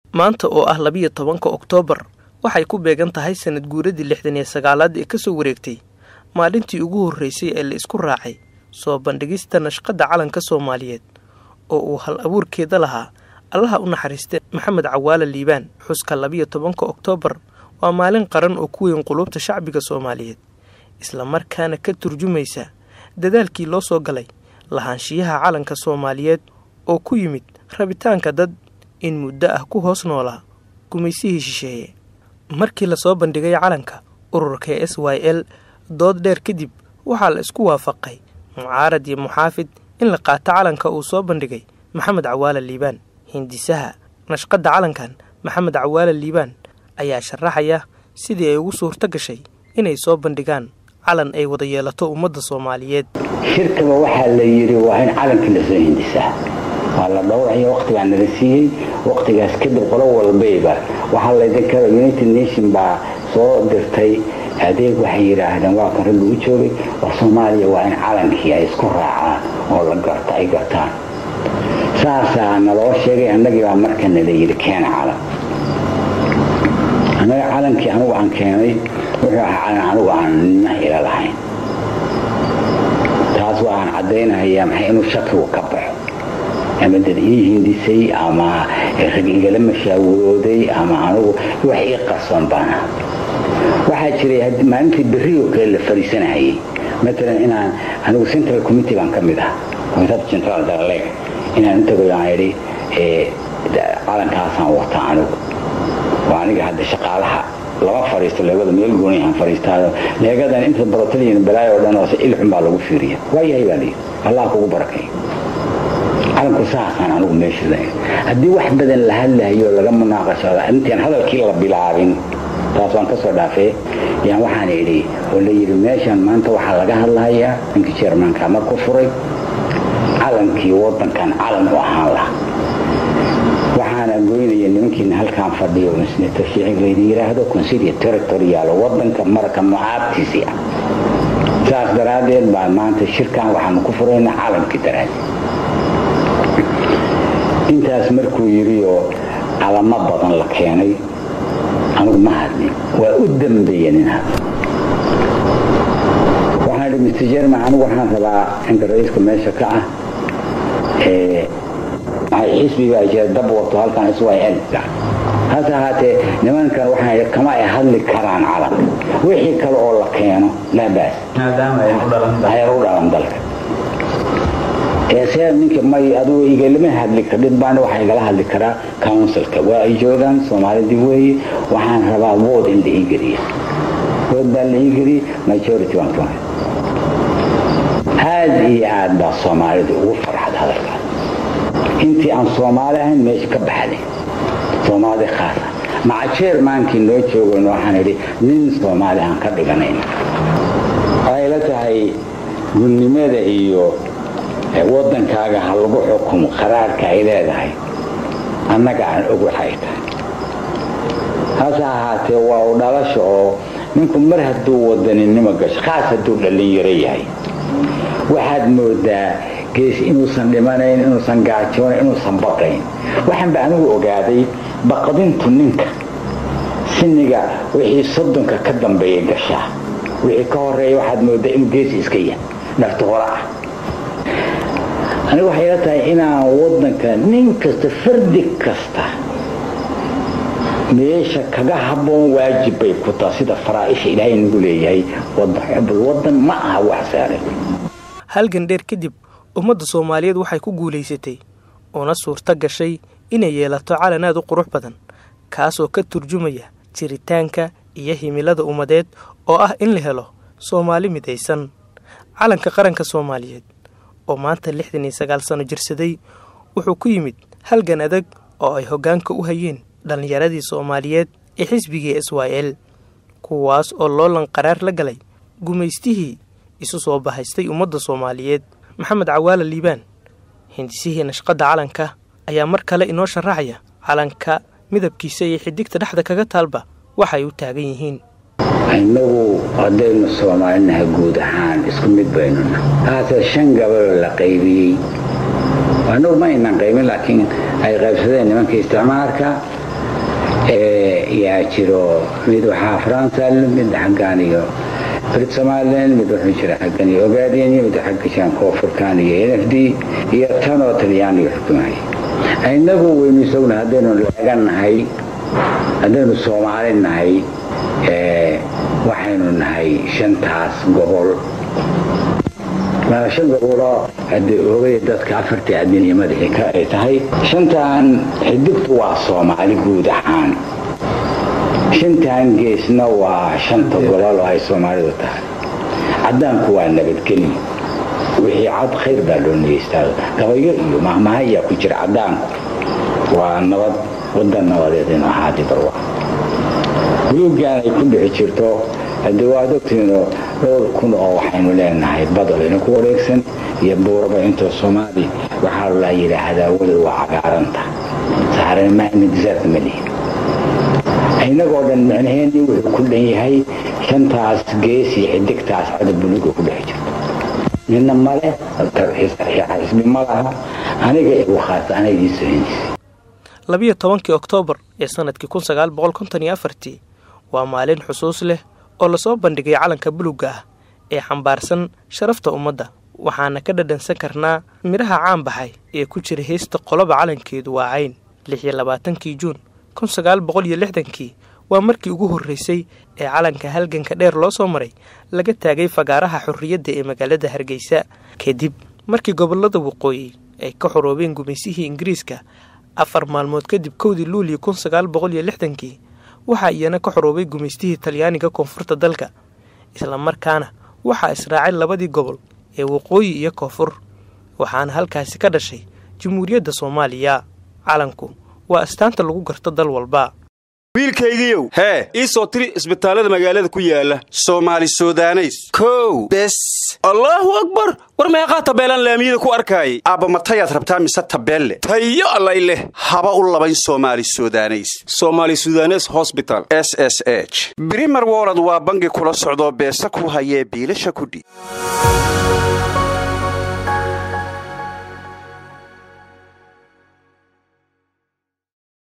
maanta oo ah labiyo tobanka oktoobar waxay ku beegan tahay sanad guuradii lixdan iyo sagaalaad ee kasoo wareegtay maalintii ugu horreysay ee la isku raacay soo bandhigista nashqadda calanka soomaaliyeed oo uu hal abuurkeeda lahaa allaha u naxariistay maxamed cawaale liibaan xuska labiyo tobanka oktoobar waa maalin qaran oo ku weyn qulubta shacbiga soomaaliyeed islamarkaana ka turjumaysa dadaalkii loo soo galay lahaanshiyaha calanka soomaaliyeed oo ku yimid rabitaanka dad in muddo ah ku hoos noolaa gumaysihii shisheeye markii lasoo bandhigay calanka ururka s y l dood dheer kadib waxaa la isku waafaqay mucaarad iyo muxaafid in la qaato calanka uu soo bandhigay maxamed cawaale liibaan hindisaha nashqadda calankan maxamed cawaale liibaan ayaa sharaxaya sidii ay ugu suurto gashay inay soo bandhigaan calan ay wada yeelato ummadda soomaaliyeed shirkaba waxaa la yidhi waa in calankii lasoo hindisaa waa la dhowraya waqtigaa nala siiyey waqtigaas kadib qolo walbayba waxaa laydinka united nation baa soo dirtay adeeg waxay yidhaahdeen waa kan ragga u joogay war soomaaliya waa in calankii ay isku raacaan oo la garta ay gartaan saasaa naloo sheegay annagii baa marka nala yidhi keena calan annaga calankii anigu aan keenay wuxuu ahaa calan anigu aan nina ila lahayn taas waxaan caddaynahayaa maxay inuu shakigu ka baxo ama dad ii hindisay ama rag igala mashaawirooday ama anigu wax ii qarsoon baana waxaa jiray maalintii berrioo kale la fariisanahayay matalan inaan anigu central committee baan ka mid ah committeeda central dalaleg inaan intagoy aan idhi calankaasaan wata anigu waa aniga hadda shaqaalaha lama fariisto leegada meel gooni aan fariistaayo leegadan inta barotaliyan balaayo oo dhan hoose ilxun baa lagu fiiriya waa yahay baa layidhi allah kugu barakay calanku saasaan anigu meesha haddii wax badan la hadlahayo laga munaaqashado intaan hadalkii la bilaabin taas waan ka soo dhaafee yaan waxaan idhi oo la yidhi meeshan maanta waxaa laga hadlahayaa ninkii jermanka marku furay calankii waddankan calan u ahaan laha waxaana goynaya nimankiina halkaan fadhiyo senator shiicig laydi yidhaahdo consilia territorial waddanka marka mucaabtiisii ah saas daraaddeed baa maanta shirkan waxaanu ku furaynaa calankii daraaddeed intaas markuu yidhi oo calamo badan la keenay anigu ma hadlin waa u dambeeya nin hadla waxaan idhi mr jerman anigu waxaan rabaa inka ra-iiska meesha ka ah xisbigaa jira dab wato halkan s y l hase ahaatee nimankan waxaan kama ay hadli karaan calanka wixii kale oo la keeno laa baas ayar u dhalan dalka see ninka may adugu igalama hadli kardhid baana waxaa igala hadli karaa counsilka waa ay joogaan soomaalidii weeye waxaan rabaa wood in la ii geliya wood baa la ii geliyey majority waan ka aad iyo aad baa soomaalida ugu farxad hadalkaas intii aan soomaali ahayn meesha ka baxday soomaali khaasa maca jeermaankii noo joogan waxaan idhi nin soomaali aan ka dhiganayna waxay la tahay gudnimada iyo waddankaaga ha lagu xukumo qaraarka ay leedahay annaga aan og waxay tahay hase ahaatee waa u dhalasha oo ninku mar hadduu wadaninimo gasho khaas hadduu dhallinyaro yahay waxaad moodaa gees inuusan dhimanayn inuusan gaajoonayn inuusan baqayn waxaan ba anigu ogaaday baqdintu ninka siniga wixii soddonka ka dambeeya gashaa wixii ka horeeya waxaad moodaa inuu geesi iska yahay nafta hore ah anigu waxay ila tahay inaan waddanka nin kasta fardi kasta meesha kaga habboon waajib bay ku taha sida faraaisha ilaahay nagu leeyahay xubul waddan ma aha wax saaran halgan dheer kadib ummadda soomaaliyeed waxay ku guulaysatay una suurto gashay inay yeelato calan aad u qurux badan kaasoo ka turjumaya jiritaanka iyo himilada ummadeed oo ah in la helo soomaali midaysan calanka qaranka soomaaliyeed oo maanta lixdan iyo sagaal sano jirsaday wuxuu ku yimid halgan adag oo ay hoggaanka u hayeen dhallinyaradii soomaaliyeed ee xisbigii s y l kuwaas oo loolan qaraar la galay gumaystihii isu soo bahaystay ummadda soomaaliyeed maxamed cawaale liibaan hindisihii nashqadda calanka ayaa mar kale inoo sharaxaya calanka midabkiisa iyo xidigta dhexda kaga taalba waxay u taagan yihiin innagu haddaynu soomaalinaha guud ahaan isku mid baynuna haase shan gabaloo la qaybiyey annagu ma aynan qaybin laakiin ay qaybsadeen nimanka isticmaalka yaa jiro mid waxaa faransal mid xaggaan iyo brit somalilan mid wuxuu jira xaggan iyo ogaadeniya mid xagga jiraan koonfurkan iyo n f d iyo tanoo talyaaniga xukumaya innagu waynu isaguna haddaynu leeganahay haddaynu soomaali nahay waxaynu nahay shantaas gobol shan goboloo haddii ogay dadka afartii adiniyo madaxii ka ay tahay shantan xidigtu waa soomaali guud ahaan shantan geesna waa shanta gobol oo ay soomaalidu tahay caddaanku waa nabadgelyo wixii cad khayr baa loo nigeystaa gabayo iyo mahmaha ayaa ku jira caddaanku waa nabad wadan nabadeed inu ahaadi barwa buluuggan ay ku dhixi jirto haddii waad ogtihiinoo dhowr kun oo waxaynu leenahay bad aynu ku wareegsan iyo buuraba intoo soomaali waxaa la yidhaahdaa weli waa cagaaranta saharanmadisaarta ma lihin inagoo dhan micnaheenii wuxuu ku dhan yahay shantaas gees iyo xidigtaas cada buluuga ku dhex jirto midna male xisbi ma laha aniga igu khaasa ana idiin sohinaysa labiyo tobankii oktoobar ee sanadkii kun sagaal boqol konton iyo afartii waa maalin xusuus leh oo lasoo bandhigay calanka buluugga ah ee xambaarsan sharafta ummadda waxaana ka dhadhansan karnaa midhaha caan baxay ee ku jira heesta qoloba calankeedu waa cayn lix iyo labaatankii juun kun sagaal boqol iyo lixdankii waa markii ugu horreysay ee calanka halganka dheer loo soo maray laga taagay fagaaraha xorriyadda ee magaalada hargeysa kadib markii gobollada waqooyi ay ka xoroobeen gumaysihii ingiriiska afar maalmood kadib kowdii luuliyo kun sagaal boqol iyo lixdankii waxaa iyana ka xoroobay gumaystihii talyaaniga koonfurta dalka islamarkaana waxaa israacay labadii gobol ee waqooyi iyo koonfur waxaana halkaasi ka dhashay jamhuuriyadda soomaaliya calanku waa astaanta lagu garto dal walba wiilkaygiiow hee ii soo tiri isbitaallada magaalada ku yaala soomaali sudaneys kow bes allaahu akbar war meeqaa tabeelaan laamiyada ku arkaayay aabbamatayaad rabtaa mise tabeelle tayo allay leh haba u labayn soomaali sudaneys somaali sudanes hosbital s s h brimer wolod waa bangi kula socdoo beesa ku hayee biilasha kudhiib